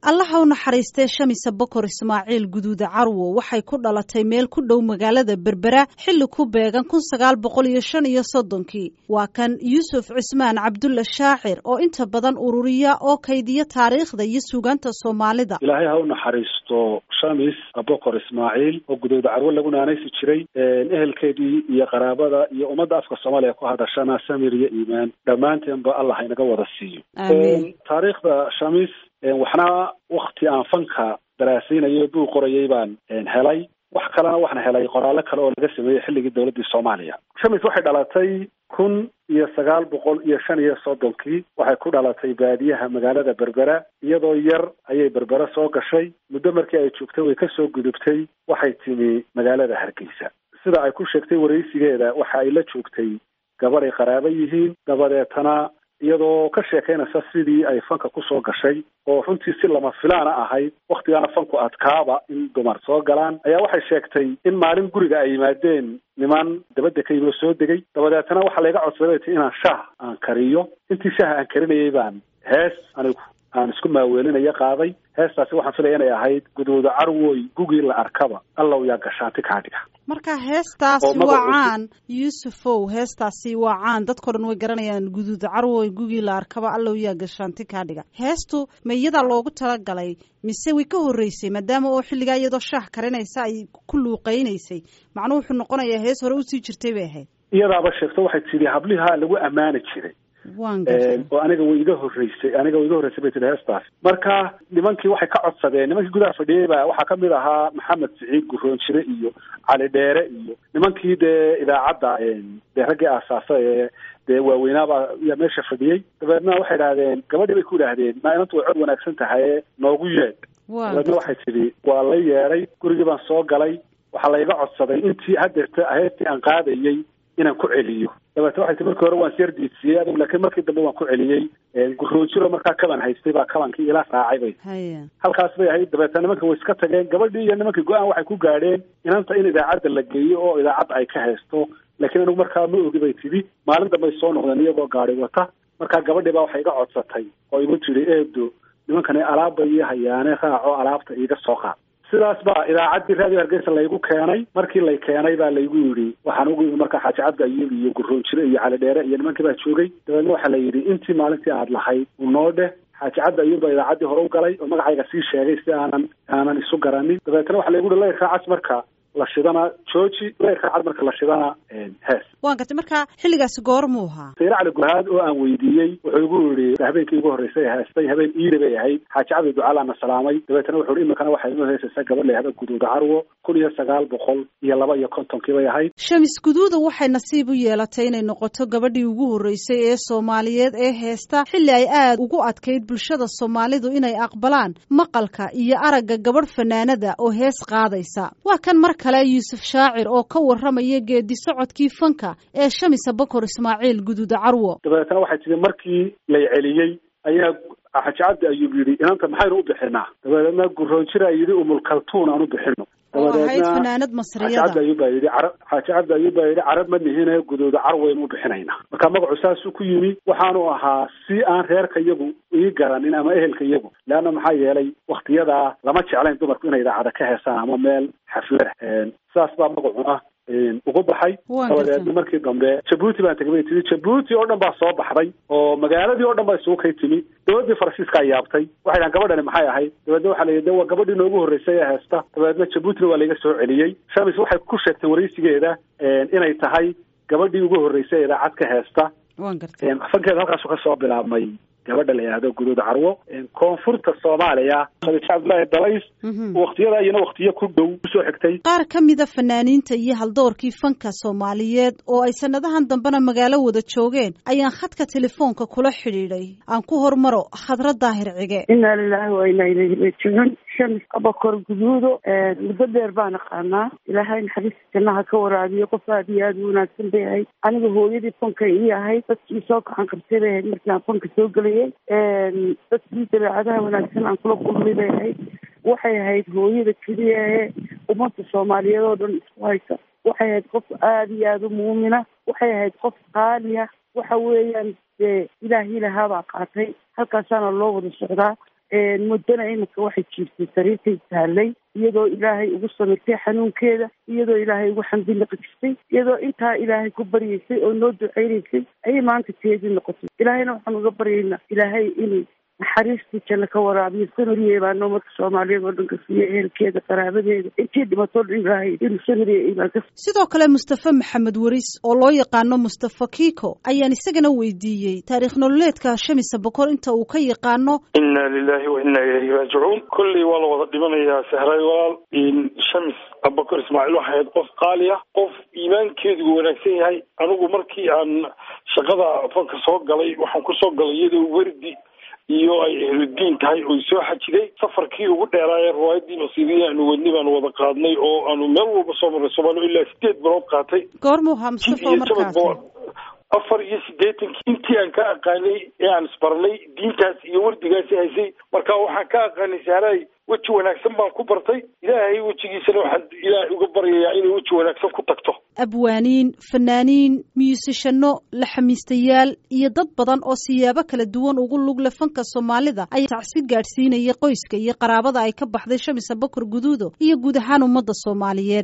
allaha u naxariistee shamisa bokor ismaaciil guduuda carwo waxay ku dhalatay meel ku dhow magaalada berbera xilli ku beegan kun sagaal boqol iyo shan iyo soddonkii waa kan yuusuf cismaan cabdulla shaacir oo inta badan ururiya oo kaydiya taariikhda iyo suugaanta soomaalida ilaahay ha u naxariisto shamis bokor ismaaciil oo guduuda carwo lagu naanaysi jiray ehelkeedii iyo qaraabada iyo ummadda afka soomaaliya ku hadashana samir iyo iimaan dhammaanteenba allah haynaga wada siiyo taariikhda shamis waxna wakti aan fanka daraasaynayo buu qorayay baan helay wax kalena waxaan helay qoraallo kale oo laga sameeyey xilligii dowladdii soomaaliya shamis waxay dhalatay kun iyo sagaal boqol iyo shan iyo soddonkii waxay ku dhalatay baadiyaha magaalada berbera iyadoo yar ayay berbera soo gashay muddo markii ay joogtay way kasoo gudubtay waxay timi magaalada hargeysa sida ay ku sheegtay waraysigeeda waxa ay la joogtay gabadh ay qaraabo yihiin dabadeetana iyadoo ka sheekaynaysa sidii ay fanka kusoo gashay oo runtii si lama filaana ahayd waktigaana fanku adkaaba in dumar soo galaan ayaa waxay sheegtay in maalin guriga ay yimaadeen niman dabadda ka yimi oo soo degay dabadeetana waxaa layga codsaday ti inaan shaah aan kariyo intii shaaha aan karinayay baan hees anigu aan isku maaweelinaya qaaday heestaasi waxaan filaya inay ahayd guduuda carwoy gugii la arkaba allow yaa gashaanti kaa dhiga marka heestaasi waa caan yuusufow heestaasi waa caan dadkao dhan way garanayaan guduuda carwoy gugii la arkaba allow yaa gashaanti kaa dhiga heestu ma iyadaa loogu talagalay mise way ka horreysay maadaama oo xilligaa iyadoo shaah karinaysa ay ku luuqaynaysay macnuu wuxuu noqonayaa hees hore usii jirtay bay ahayd iyadaaba sheegto waxay tidhi hablihaa lagu ammaani jiray oo aniga way iga horreysay aniga way iga horreysay bay tihi heestaas marka nimankii waxay ka codsadeen nimankii gudaha fadhiyey ba waxaa kamid ahaa maxamed siciid guroonjire iyo cali dheere iyo nimankii dee idaacadda dee raggii aasaasa ee dee waaweynaaba yaa meesha fadhiyey dabeedna waxay idhahdeen gabadhii bay ku idhaahdeen ma inantu way cod wanaagsan tahaye noogu yeedh dabeedna waxay tidhi waa la yeedhay gurigii baan soo galay waxaa layga codsaday intii hadeerta heestii aan qaadayey inaan ku celiyo dabeete waxay tii markii hore waan syar diidsiiyey adig laakiin markii dambe waan ku celiyey guroojiro markaa kaban haystay baa kabankii ila raacay bay halkaas bay ahayd dabeete nimanka way iska tageen gabadhii iyo nimankii go-aan waxay ku gaadheen inanta in idaacadda la geeyo oo idaacadda ay ka haysto laakiin anigu markaa ma ogi bay tidhi maalin dambay soo noqdeen iyagoo gaadi wata markaa gabadhii baa waxay iga codsatay oo igu tidhi eedo nimankani alaabba ii hayaane raaco alaabta iiga soo qaad sidaas baa idaacaddii raadiyo hargeysa laygu keenay markii lay keenay baa laygu yidhi waxaan ugu yimi markaa xaaji cabdi ayuub iyo guroonjire iyo cali dheere iyo nimankii baa joogay dabeedna waxaa la yidhi intii maalintii aad lahayd unoo dheh xaaji cabdi ayuub baa idaacaddii hore u galay oo magacayga sii sheegay si aanan aanan isu garanin dabeetana waxaa laygu yihi layrkaacas marka la shidana jooji layrkaacad marka la shidana hees waan gartay marka xilligaasi goormuu ahaa sayre cali gurhaad oo aan weydiiyey wuxuu igu yidhi habeenkii ugu horreysay heestay habeen iida bay ahayd xaaji cabdi ducaalaana salaamay dabeetana wuxu uhi imikana waxay inoo heesaysaa gabadh layahda guduuda carwo kun iyo sagaal boqol iyo laba iyo kontonkii bay ahayd shamis guduuda waxay nasiib u yeelatay inay noqoto gabadhii ugu horreysay ee soomaaliyeed ee heesta xilli ay aad ugu adkayd bulshada soomaalidu inay aqbalaan maqalka iyo aragga gabadh fanaanada oo hees qaadaysa waa kan mar kale yuusuf shaacir oo ka warramaya geedi socodkii fanka ee shamisa bokor ismaaciil guduuda carwo dabeetana waxay tihi markii lay celiyey ayaa xaaji cabdi ayuub yidhi inanta maxaynu u bixinaa dabeedna guroonjira yidhi umulkaltuun aan u bixino ahayd fanaanad masriyada xaaji cabdi ayuub baa yidhi carab xaaji cabdi ayuub baa yidhi carab ma nihine guduuda carwaynu u bixinaynaa marka magacu saasuu ku yimi waxaanu ahaa si aan reerka iyagu ii garanin ama ehelka iyagu leanna maxaa yeelay waktiyadaa lama jeclayn dumarku inay idaacada ka heesaan ama meel xaflada saas baa magacuna ugu baxay dabadeedna markii dambe jabuuti baan tegay bay timi jabuuti oo dhan baa soo baxday oo magaaladii oo dhan baa isugu kay timi dowladdii faransiiskaa yaabtay waxay dhahan gabadhani maxay ahayd dabeedna waxaa la yidhi de waa gabadhii noogu horreysay ee heesta dabeedna jabuutina waa layga soo celiyey shamis waxay ku sheegtay waraysigeeda inay tahay gabadhii ugu horreysay idaacad ka heesta fankeeda halkaasu ka soo bilaabmay gabadha la yidhahdo guduud carwo koonfurta soomaaliya khadiija cabdullaahi dalays waktiyada iyana waktiyo ku dhow usoo xigtay qaar ka mida fanaaniinta iyo haldoorkii fanka soomaaliyeed oo ay sanadahan dambena magaalo wada joogeen ayaan khadka telefoonka kula xidhiidhay aan ku hormaro khadra daahir cige inaa lilaahi waa inaa ilayhi raajicuun shamis abakor guduudo muddo dheer baan aqaanaa ilaahay naxariista jannaha ka waraabiyo qof aad iyo aad u wanaagsan bay ahayd aniga hooyadii fanka ii ahayd dadkii soo kaxan qabtay bay ahayd markii aan fanka soo gelayay dadkii dabeecadaha wanaagsan aan kula kulmay bay ahayd waxay ahayd hooyada keliya ee ummadda soomaaliyeed oo dhan isku haysa waxay ahayd qof aada iyo aada u muumina waxay ahayd qof qaaliya waxa weeyaan dee ilaahii lahaabaa qaatay halkaasaana loo wada socdaa muddana iminka waxay jiirtay sariirtay taallay iyadoo ilaahay ugu samirtay xanuunkeeda iyadoo ilaahay ugu xamdi naqdistay iyadoo intaa ilaahay ku baryaysay oo noo duceynaysay ayay maanta teedii noqotay ilaahayna waxaan uga baryaynaa ilaahay inay naxariistii janno ka waraabiyo samiriye baa noomadka soomaaliyeed oo dhan ka siiya ehelkeeda qaraabadeeda intii dhimatoo dhan ilaahay inuu samiriye imaan ka sidoo kale mustafa maxamed waris oo loo yaqaano mustafa kiko ayaan isagana weydiiyey taariikh nololeedka shamisa bokor inta uu ka yaqaano inna lilahi wa inna ilayhi raajicuun kolley waa la wada dhimanayaa sehray walaal shamis abakor ismaaciil waxay ahayd qof qaali ah qof iimaankeedu wanaagsan yahay anigu markii aan shaqada fanka soo galay waxaan kusoo galay iyadoo werdi iyo ay ehludiin tahay oy soo xajiday safarkii ugu dheeraayee riwaayadii nasiibiyi aanu wadni baanu wada qaadnay oo aanu meel walba soo marnay soomaaliya ilaa sideed bilood qaatay goormuu ahaa mustafa markaasi afar iyo siddeetankii intii aan ka aqaanay ee aan isbarnay diintaas iyo wardigaasi haysay marka waxaan ka aqaanay sahraay weji wanaagsan baan ku bartay ilaahay wejigiisana waxaan ilaahay uga baryayaa inay weji wanaagsan ku tagto abwaaniin fanaaniin miyusishano laxamiistayaal iyo dad badan oo siyaabo kala duwan ugu lugle fanka soomaalida ayaa tacsi gaadhsiinaya qoyska iyo qaraabada ay ka baxday shamisa bokor guduudo iyo guud ahaan ummadda soomaaliyeed